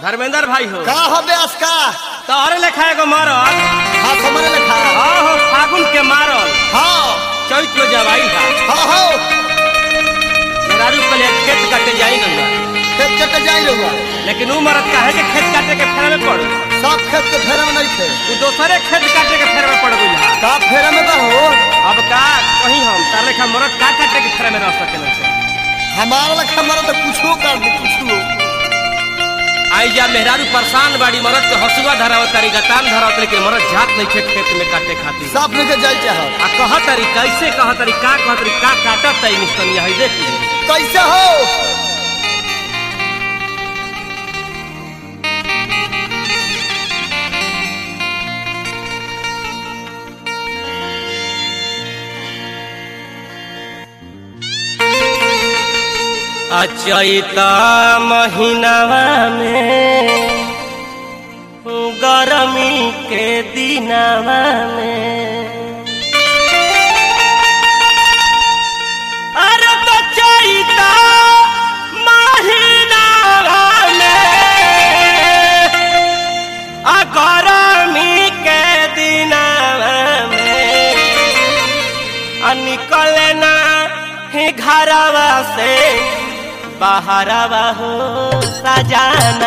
धर्मेंद्र भाई हो का हो ब्यास का तोहरे लेखा एगो मरल हाँ समझ लिखा हाँ हो फागुन के मारल हाँ चैत में जवाई था हाँ हो मेहरारू पहले खेत काटे जाई गंगा खेत चटे जाई रहुआ लेकिन ऊ मरद काहे के खेत काटे के फेरे में पड़ सब खेत के फेरे में नहीं थे तू दूसरे खेत काटे के फेरे में पड़ गई है का फेरे में का हो अब का कहीं हम तार लेखा मरद का काटे के फेरे में रह सकेला से हमारा लखा मरो तो कुछो कर दे कुछो आई जा मेहरारू परेशान बाड़ी मरद के हसुआ धरावत तारी गतान धरावत लेकिन मरद जात नहीं खेत खेत में काटे खातिर सब लेके जाई चाह आ कह तारी कैसे कह तारी का कह तारी का काटत ताई निस्तनिया है देख ली कैसे हो अचैता महीनावा में गरमी के दिनावा में अरे तो चैता महीनावा में आ गरमी के दिनावा में आ निकले ना ही घरवा से बाहरवा हो सजाना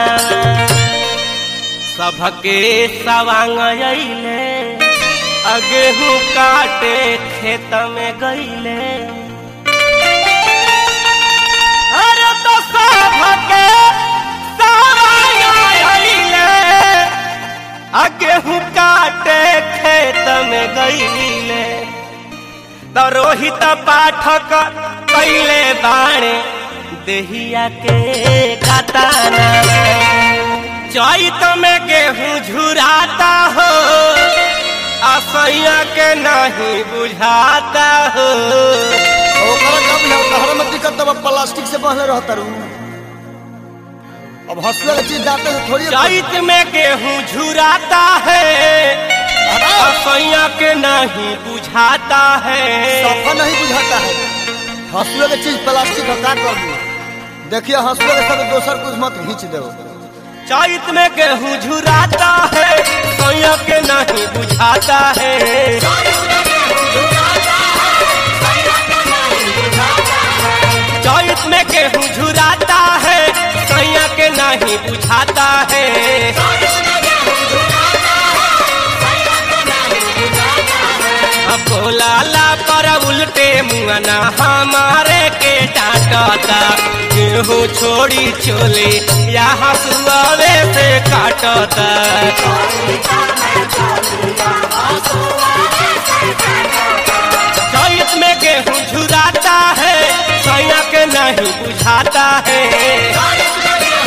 सबके सवांग अइले आ गेहूं काटे खेत में गइले अरे तो सबके सवांग अइले आ गेहूं काटे खेत में गइले तो रोहित पाठक कैले बाणे देहिया के कताना चैत में गेहूं झुराता हो असैया के नहीं बुझाता हो ओकरा कब ना तहरा में दिक्कत तब प्लास्टिक से बहले रहता रू अब हंसले के चीज जाते से थोड़ी चैत में गेहूं झुराता है असैया के नहीं बुझाता है सफा नहीं बुझाता है हंसुए के चीज प्लास्टिक हटा कर दू देखिए हंसुए के सब दोसर कुछ मत खींच दो चैत में गेहूं झुराता है सैया के नहीं बुझाता है चैत में गेहूं झुराता है सैया के नहीं बुझाता है अब बोलाला पर उल्टे मुआना हमारे के डांटता गेहूं छोड़ी चोले या हसुआवे से काटता चैत में गेहूं झुराता है सैया के नहीं बुझाता है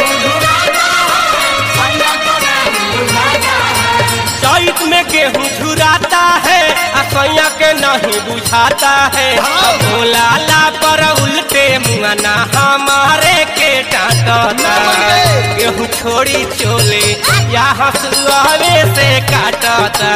चैत में गेहूं झुराता है आ सैया के नहीं बुझाता है बोलाला पर उल्टे मुआना हमारे के डांटता गेहूं छोड़ी चोले या हसुआवे से काटता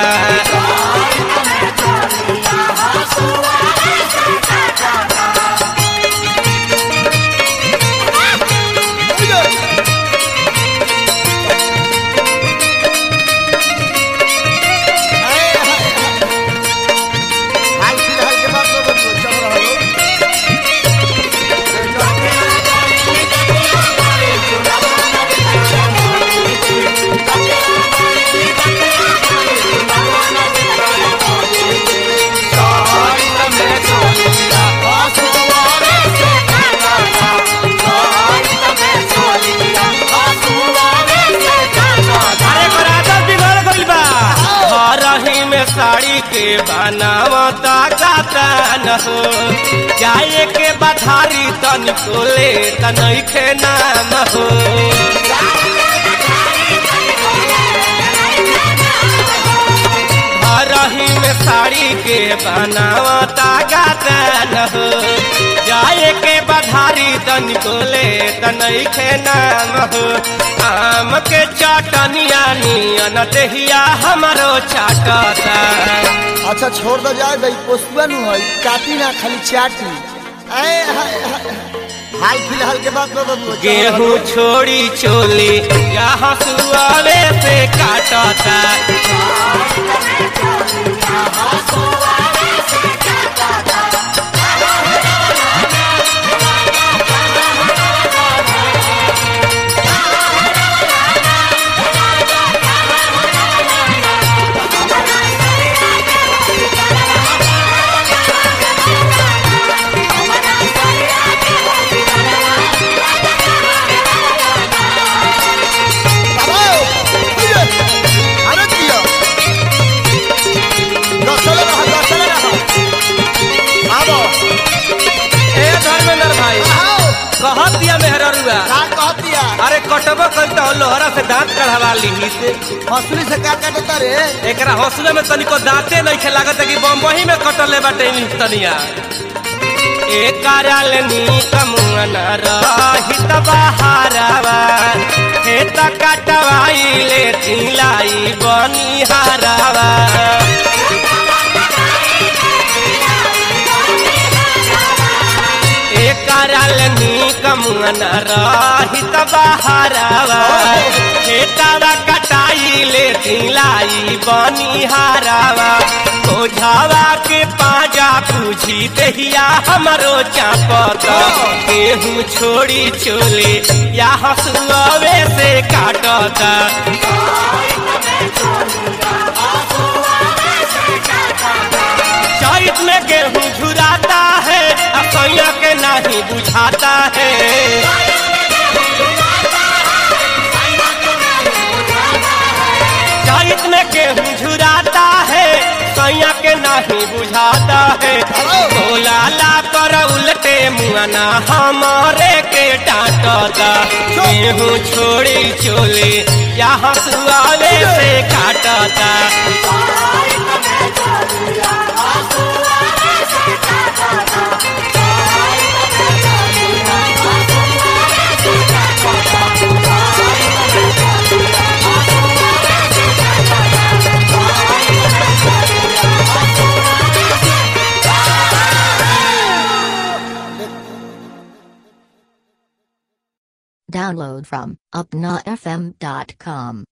हाल फिलहाल के बात तो बतलो, चल रहा लो। अरे बराबर बिगड़ गइल बा घरही में साड़ी के बनावता गाता न हो जाए के बधारी तनिको ले तनखे नाम हो घरही में साड़ी के बनावता गाता न हो जाए के बधारी तनिको ले तनखे नाम हो आम के चटनिया नियन देहिया हमारो चाटता अच्छा छोड़ दो जाए भाई पोस्तुआ नु है काटी ना खाली चाटी आए हाय हाय हाल फिलहाल के बात में बबुआ गेहूं छोड़ी चोली या हसुआवे से काटता बाबा, उइये, अरे किया दसले रहा दसले रहा आबो ए धर्मेंद्र भाई आओ कहत दिया मेहररुआ का कहतिया अरे कटबो करता लोहरा से दांत कढ़वा ली से हंसुली से का काटता रे एकरा हौसले में तनिको दांते नहीं खे लागत कि बम्बई में कटले बाटे इन तनिया ए कराल नी कमुन रहित बहारवा हे त कटवाई ले तिलाई बनी हारवा ए कराल नी कमुन रहित बहारवा हे तवा कटाई ले तिलाई बनी हारवा ओझावा के पाजा पूछी दहिया हमरो चापत गेहूं छोड़ी चोले या हसुआवे से काटता चैत में गेहूं झुराता है असैया के नहीं बुझाता है चैत में गेहूं झुराता है सैया के नहीं बुझाता है बोलाला पर उल्टे मुआना हमारे के डांटता गेहूं छोड़ी चोले या हसुआवे से काटता Download from upnafm.com.